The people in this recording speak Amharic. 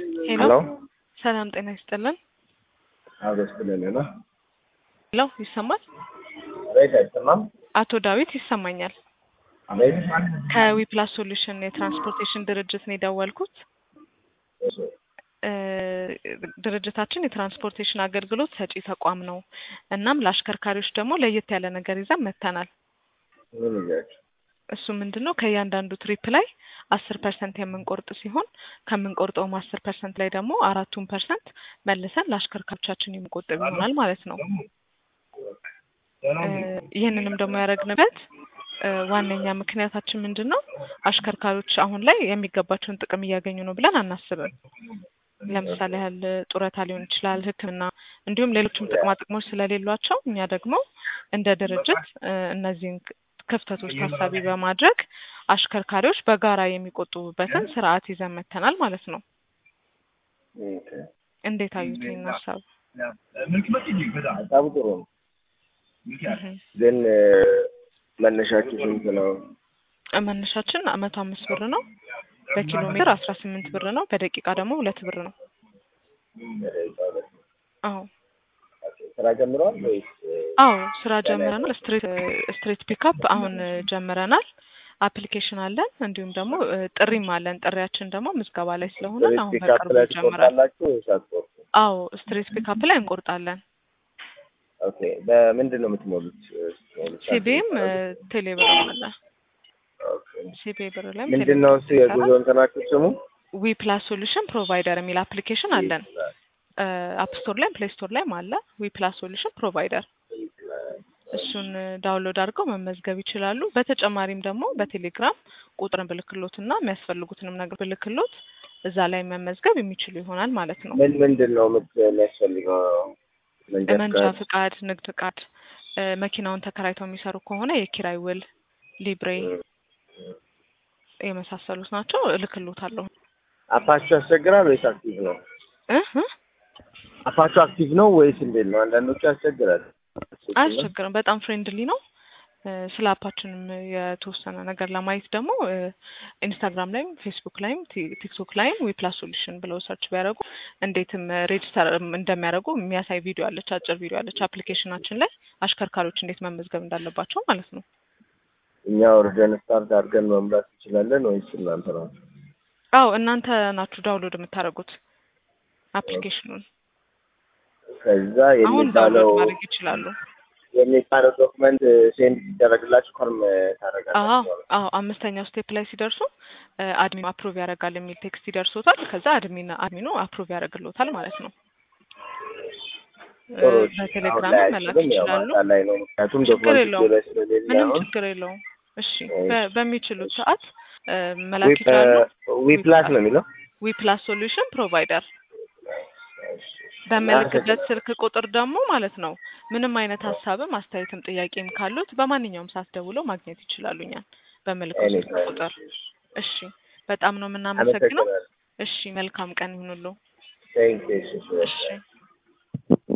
ሄሎ ሄሎ ሰላም ጤና ይስጥልን። አብረስ ብለን ነው ሄሎ ይሰማል? አቤት፣ አይሰማም? አቶ ዳዊት ይሰማኛል። አቤት። ከዊፕላስ ሶሉሽን የትራንስፖርቴሽን ድርጅት ነው የደወልኩት። እሺ፣ እ ድርጅታችን የትራንስፖርቴሽን አገልግሎት ሰጪ ተቋም ነው። እናም ለአሽከርካሪዎች ደግሞ ለየት ያለ ነገር ይዘን መጥተናል። ምን ይዛችሁ? እሱ ምንድን ነው ከእያንዳንዱ ትሪፕ ላይ አስር ፐርሰንት የምንቆርጥ ሲሆን ከምንቆርጠውም አስር ፐርሰንት ላይ ደግሞ አራቱን ፐርሰንት መልሰን ለአሽከርካሪዎቻችን የሚቆጥብ ይሆናል ማለት ነው። እ ይህንንም ደግሞ ያደረግንበት እ ዋነኛ ምክንያታችን ምንድን ነው? አሽከርካሪዎች አሁን ላይ የሚገባቸውን ጥቅም እያገኙ ነው ብለን አናስብም። ለምሳሌ ያህል ጡረታ ሊሆን ይችላል፣ ሕክምና እንዲሁም ሌሎችም ጥቅማ ጥቅሞች ስለሌሏቸው እኛ ደግሞ እንደ ድርጅት እ እነዚህን ክፍተቶች ታሳቢ በማድረግ አሽከርካሪዎች በጋራ የሚቆጥቡበትን ስርዓት ይዘን መጥተናል ማለት ነው። ኦኬ፣ እንዴት አዩት ይህን ሀሳብ? ሀሳቡ ጥሩ ነው፣ እህ ግን እ መነሻችሁ ስንት ነው? መነሻችን መቶ አምስት ብር ነው። በኪሎ ሜትር አስራ ስምንት ብር ነው። በደቂቃ ደግሞ ሁለት ብር ነው። አዎ ስራ ጀምረዋል ወይስ? አዎ ስራ ጀምረናል። ስትሬት ስትሬት ፒካፕ አሁን ጀምረናል። አፕሊኬሽን አለን እንዲሁም ደግሞ እ ጥሪም አለን። ጥሪያችን ደግሞ ምዝገባ ላይ ስለሆነ አሁን ፒካፕ በቅርቡ ላይ ይጀምራል። ትቆርጣላችሁ ወይስ አትቆርጡም? አዎ ስትሬት ፒካፕ ላይ እንቆርጣለን። ኦኬ፣ በምንድን ነው የምትሞሉት? ሲቢም ቴሌብርም አለ። ኦኬ፣ ሲቢ ብር ላይ ምንድን ነው እሱ የጉዞ እንትናችሁ ስሙ? ዊ ፕላስ ሶሉሽን ፕሮቫይደር የሚል አፕሊኬሽን አለን። አፕ ስቶር ላይም ፕሌይ ስቶር ላይም አለ። ዊ ፕላስ ሶሉሽን ፕሮቫይደር እሱን ዳውንሎድ አድርገው መመዝገብ ይችላሉ። በተጨማሪም ደግሞ በቴሌግራም ቁጥርን ብልክሎት እና የሚያስፈልጉትንም ነገር ብልክሎት እዛ ላይ መመዝገብ የሚችሉ ይሆናል ማለት ነው። ምን ምንድን ነው የምት- የሚያስፈልገው? መንጃ መንጃ ፈቃድ? ፍቃድ፣ ንግድ ፍቃድ፣ እ መኪናውን ተከራይተው የሚሰሩ ከሆነ የኪራይ ውል፣ ሊብሬ የመሳሰሉት ናቸው። እልክሎታለሁ። አፓችሁ ያስቸግራል ወይስ አክቲቭ ነው? እ እ አፓችሁ አክቲቭ ነው ወይስ እንዴት ነው? አንዳንዶቹ ያስቸግራል። አያስቸግርም። በጣም ፍሬንድሊ ነው። እ ስለ አፓችንም የተወሰነ ነገር ለማየት ደግሞ እ ኢንስታግራም ላይም ፌስቡክ ላይም ቲ- ቲክቶክ ላይም ዊፕላስ ሶሉሽን ብለው ሰርች ቢያደርጉ እንዴትም ሬጅስተር እንደሚያደርጉ የሚያሳይ ቪዲዮ አለች፣ አጭር ቪዲዮ አለች አፕሊኬሽናችን ላይ አሽከርካሪዎች እንዴት መመዝገብ እንዳለባቸው ማለት ነው። እኛ ወርደን ስታርት አድርገን መምራት እንችላለን ወይስ እናንተ ነው? አዎ እናንተ ናችሁ ዳውንሎድ የምታደርጉት አፕሊኬሽኑን። ከዛ አሁን የሚባለው ዳውንሎድ ማድረግ ይችላሉ። የሚባለው ዶክመንት ሴንድ ሲደረግላችሁ ፈርም አዎ ታደርጋላችሁ። አዎ አምስተኛው ስቴፕ ላይ ሲደርሱ እ አድሚኑ አፕሩቭ ያደርጋል የሚል ቴክስት ይደርሶታል። ከዛ አድሚን አድሚኑ አፕሩቭ ያደርግሎታል ማለት ነው። እ ጥሩ እሺ። አሁን በቴሌግራም ላይ መላክ አይችልም፣ ያው ይችላሉ። ማታ ላይ ነው። ምክንያቱም ችግር ዶክመንት የለውም። ላይ ስለሌለ ምንም አሁን ችግር የለውም። እሺ እሺ። በ- በሚችሉት ሰዓት እ መላክ ይችላሉ። ዊፕላስ ነው የሚለው ዊ ፕላስ ሶሉሽን ፕሮቫይደር እሺ። በምልክበት ስልክ ቁጥር ደግሞ ማለት ነው ምንም አይነት ሀሳብም አስተያየትም ጥያቄም ካሉት በማንኛውም ሰዓት ደውለው ማግኘት ይችላሉ እኛን በምልከው ስልክ Anytime. ቁጥር። እሺ በጣም ነው የምናመሰግነው። አመሰግናለሁ። እሺ መልካም ቀን ይሁንሉ። Thank you. እሺ፣ እሺ። እሺ